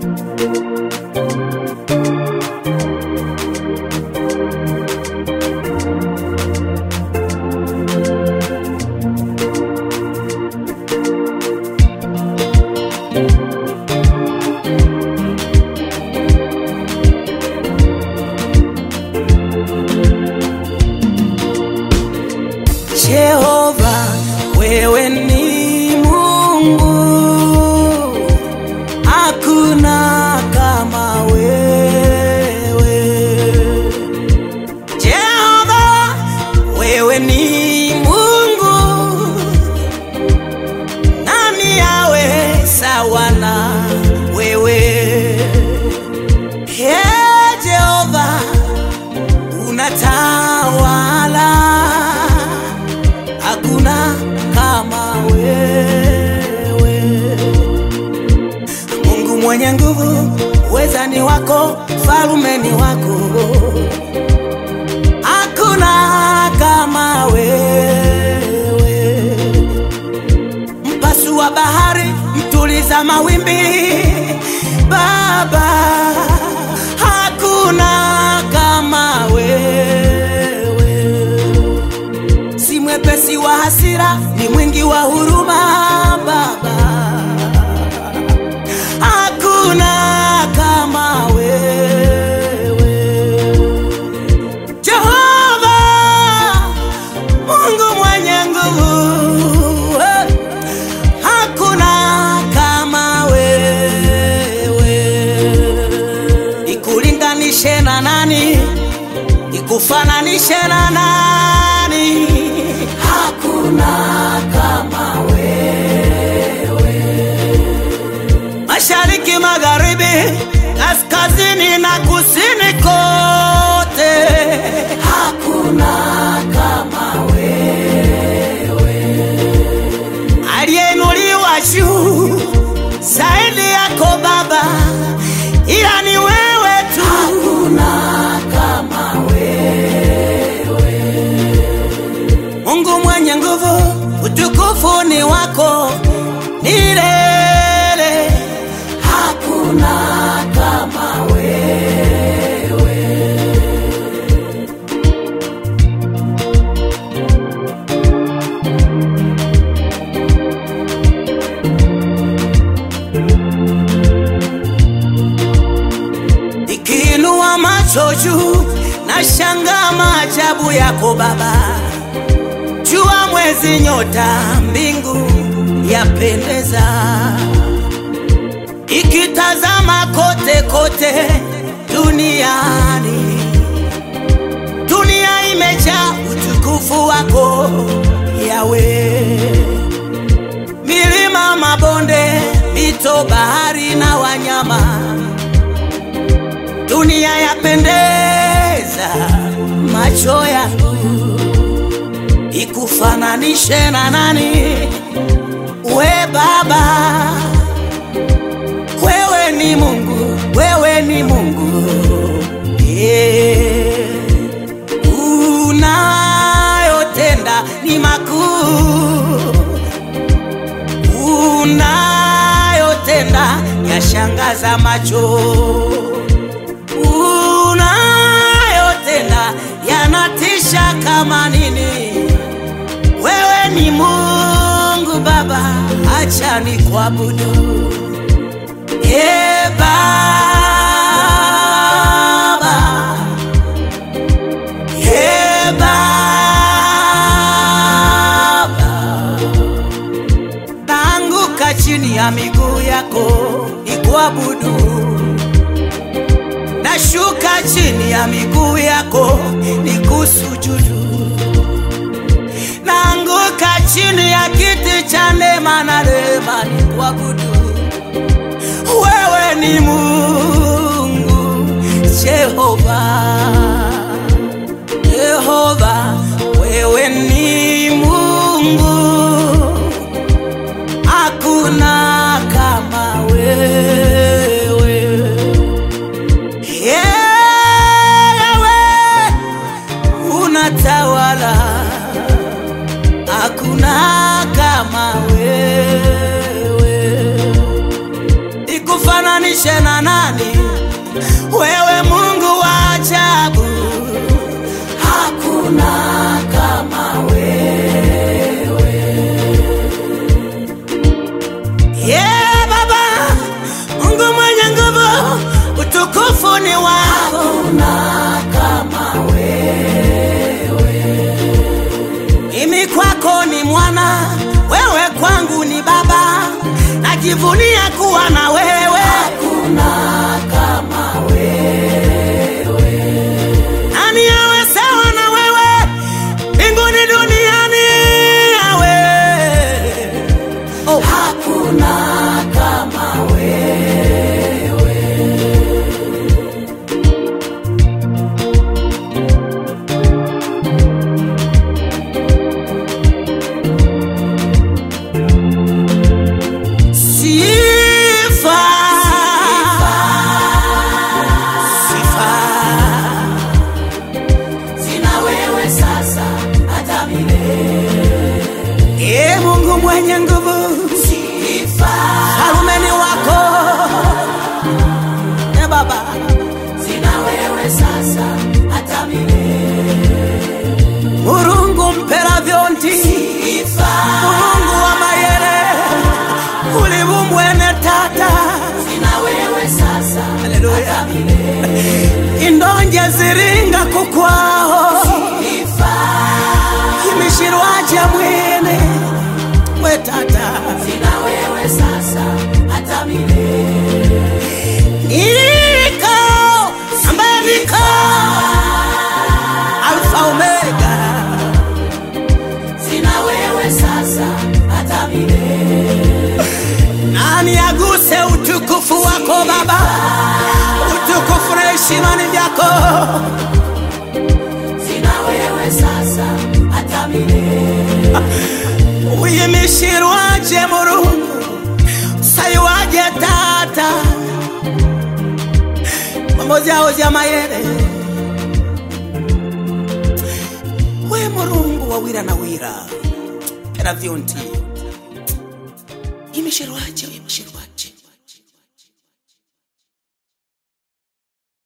Jehova, wewe ni Mungu, hakuna kama wewe. Jehova, wewe ni Mungu, nani awe sawa na wewe? He Jehova, unatawala hakuna kama wewe. Mungu mwenye nguvu, uweza ni wako, falume ni wako, hakuna kama wewe. Mpasu wa bahari, mtuliza mawimbi, Baba, hakuna kama wewe si mwepesi wa hasira, ni mwingi wa huruma Baba, hakuna kama wewe Jehova, Mungu mwenye nguvu, eh, hakuna kama wewe. Ikulinganishe na nani? Ikufananishe na nani? Hakuna kama wewe. Mashariki, magharibi, kaskazini na kusini kote, hakuna kama wewe. Aliyeinuliwa juu zaidi yako Baba, ila ni wewe tu, hakuna kama Mungu mwenye nguvu, utukufu ni wako milele, hakuna kama wewe. Ikiinua macho juu, na shanga maajabu yako Baba jua, mwezi, nyota, mbingu yapendeza, ikitazama kote kote duniani, dunia imejaa utukufu wako Yawe, milima, mabonde, mito, bahari na wanyama, dunia yapendeza macho yangu ikufananishe na nani? We Baba, wewe ni Mungu, wewe ni Mungu yeah. Unayotenda ni makuu, unayotenda yashangaza macho, unayotenda yanatisha kama nini. Wewe ni Mungu Baba, acha ni kuabudu. E Baba, e Baba, naanguka chini ya miguu yako nikuabudu, nashuka chini ya miguu yako nikusujudu naanguka chini ya kiti cha neema na rehema nikuabudu. Wewe ni Mungu Jehova, Jehova, wewe ni Mungu, hakuna kama wewe. Yewe unatawala hakuna kama wewe, ikufananishe nilinganishe na nani? Wewe Mungu wa ajabu, hakuna kama wewe. Yeah, Baba, Mungu mwenye nguvu, utukufu ni wako. Hakuna kama wewe. Mimi kwako ni mwana, wewe kwangu ni baba, najivunia kuwa na wewe. Hakuna kama wewe. Nani awe sawa na wewe mbinguni duniani awe oh. Hakuna kama wewe. Sifa, sifa Sina wewe sasa hata milele. Ee Mungu mwenye nguvu, Sifa, falumeni wako e Baba, sina wewe sasa hata milele. Murungu mpera vyondi, Sifa, Murungu wa mayere, ulivumbwene tata, sina wewe sasa Haleluya. hata milele. indonje ziringa kukwao, Sifa, imishirwaje mwene we tata, sina wewe sasa hata milele. niko ambaye niko Alfa Omega. Sina wewe sasa hata milele. Nani aguse utukufu wako Baba, utukufu na heshima ni vyako. Sina wewe sasa hata milele. Uyimishirwaje Mulungu, sayiwaje Tata, mambo zao za mayere. We Mulungu wa wira na wira, era vyonti imishirwaje, uyimishirwaje